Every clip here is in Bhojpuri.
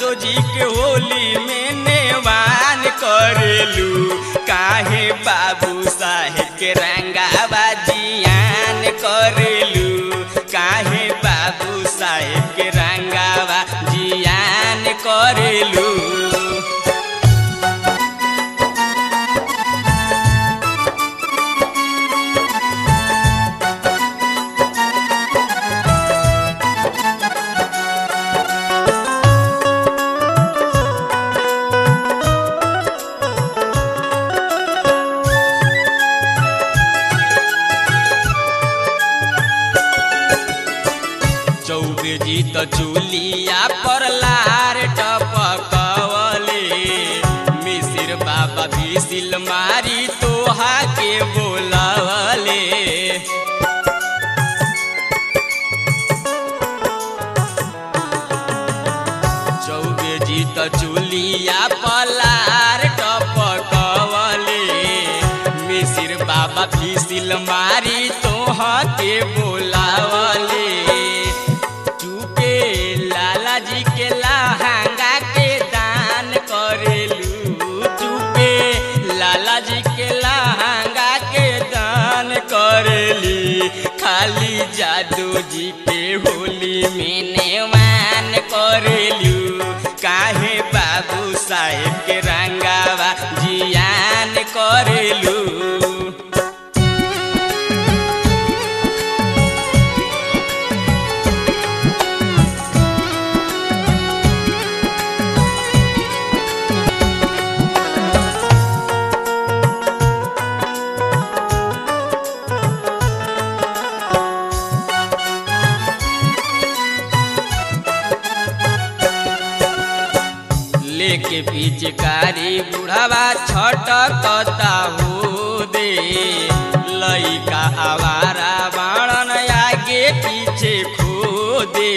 जादो जी के होली में नेवान करेलू काहे बाबू साहेब के रंगावा जियान करेलू काहे बाबू साहेब के रंगावा जियान करेलू चौबे जी त चुलिया पर लार टपकवले मिसिर बाबा भीसिल मारी तोहा के बोलवले चौबे जी त चुलिया पर लार टपकवले मिसिर बाबा भीसिल मारी तोहा के बोलावले चुपे लाला जी के लहंगा के दान करेलू चुपे लाला जी के लहंगा के दान करेली खाली जादू जी के होली में नेवान करेलू काहे बाबू साहेब के रंगावा जियान करेलू लेके पिचकारी बुढ़ावा छटकता हो दे लइका आवारा बाणन आगे पीछे खो दे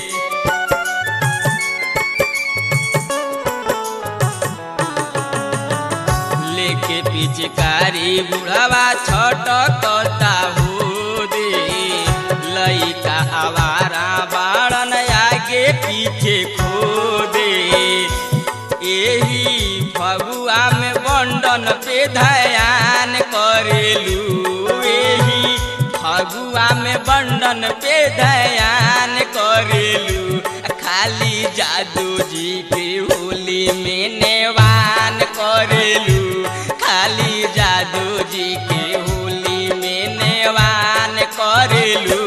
लेके पिचकारी बुढ़ावा छटकता हो दे लइका आवारा बाणन आगे पीछे खो दे एही फगुआ में बंडन पे ध्यान करेलू एही फगुआ में बंडन पे ध्यान करेलू खाली जादू जी के होली में नेवान करेलू खाली जादू जी के होली में नेवान करेलू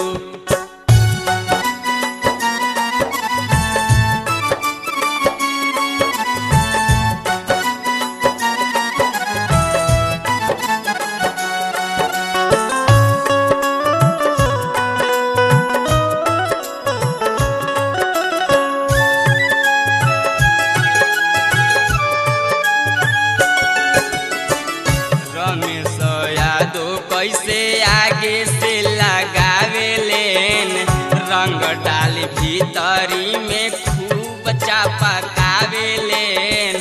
रमेश यादव कैसे आगे से लगावे लेन रंग डाल भीतरी में खूब चापकावे लेन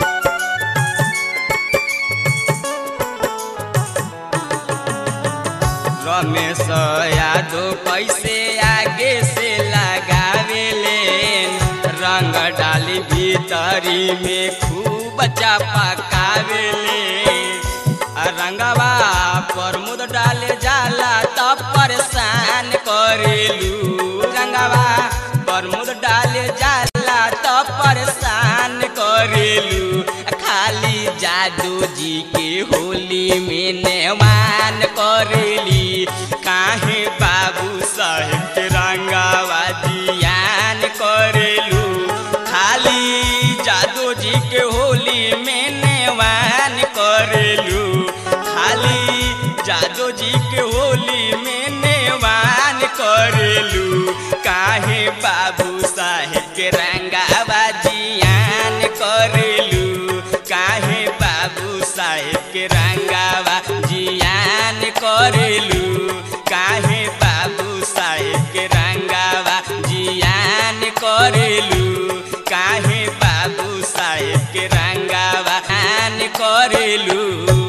रमेश यादव कैसे आगे से लगावे लेन रंग डाली भीतरी में खूब चापकावे लेन आ रंगवा प्रमुद डाले जाला तब परेशान करेलू रंगवा प्रमुद डाले जाला तब परेशान करेलू खाली जादू जी के होली में नेवान करेली काहे बाबू साहेब के रंगावा जियान करेलू खाली जादू जी के होली में नेवान करेलू खाली जादू जी के होली में नेवान करेलू काहे बाबू साहेब के रंगावा जियान करेलू काहे बाबू साहेब के रंगावा जियान करेलू काहे बाबू साहेब के रंगावा जियान करेलू काहे बाबू साहेब के रंगावा आन करेलू